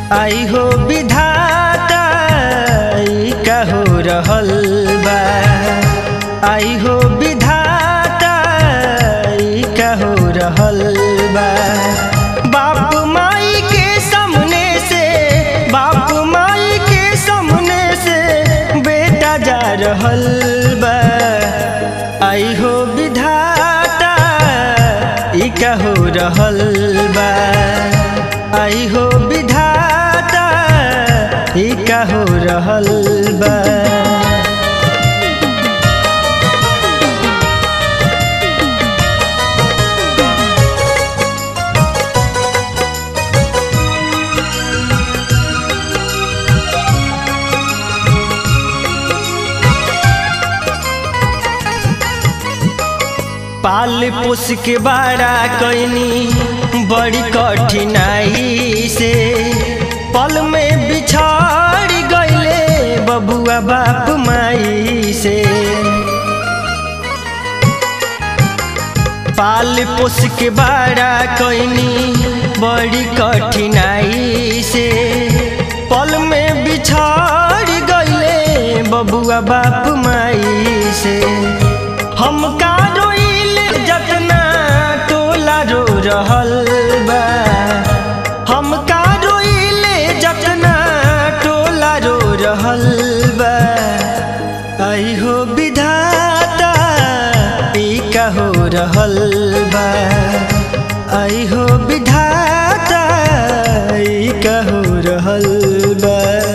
आई हो विधाता ई का हो रहल बा आई हो विधाता ई का हो रहल बा बाप माई के सामने से बाप माई के सामने से बेटा जा रहल बा आई हो विधाता ई का हो रहल बा आई हो विधाता ई का हो रहल बा पाल पोस के बड़ा कैनी बड़ी कठिनाई से पल में बिछड़ गईले बबुआ बाप माई से पाल पोस के बड़ा कैनी बड़ी कठिनाई से पल में बिछड़ गईले बबुआ बाप माई से हम का रोइल जतना टोला रो रहल बा हम का रोइल जतना टोला रो रहल बा आई हो विधाता ई का हो रहल बा आई हो विधाता ई का हो रहल बा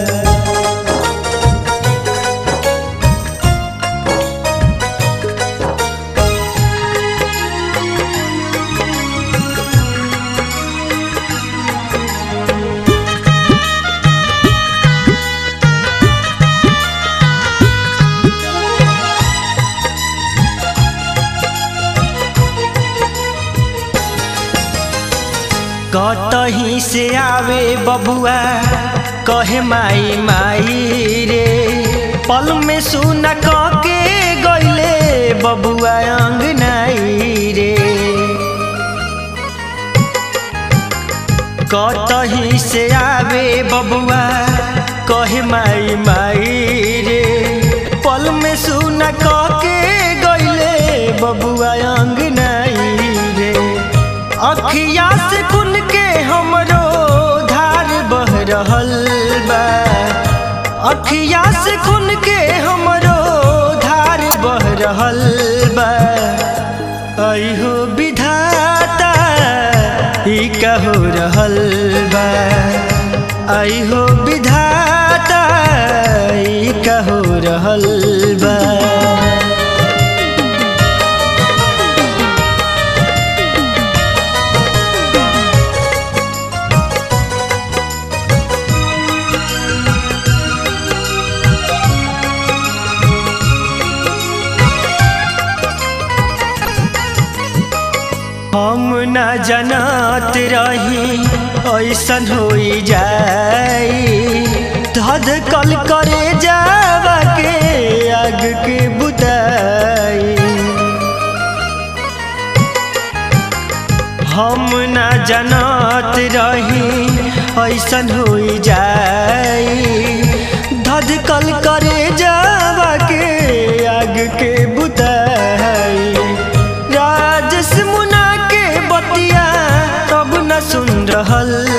कतही से आवे बबुआ कहे माई माई रे पल में सुना के गईले बबुआ अंगनाई रे कतही से आवे बबुआ कहे माई माई रे पल में सुना के गईले बबुआ अंगनाई रे अखिया से खुन के हमरो धार बह रहल बा अखिया से खुन के हमरो धार बह रहल बा आई हो विधाता ई का हो रहल बा आई हो विधाता ई का हो रहल बा हम न जनत रही ऐसन हो जाई धध कल करे जावा के आग के बुताई हम न जनत रही ऐसन हो जाई धध कल करे जावा के आग के बुताई राजस मुना के बतिया तब न सुन रहल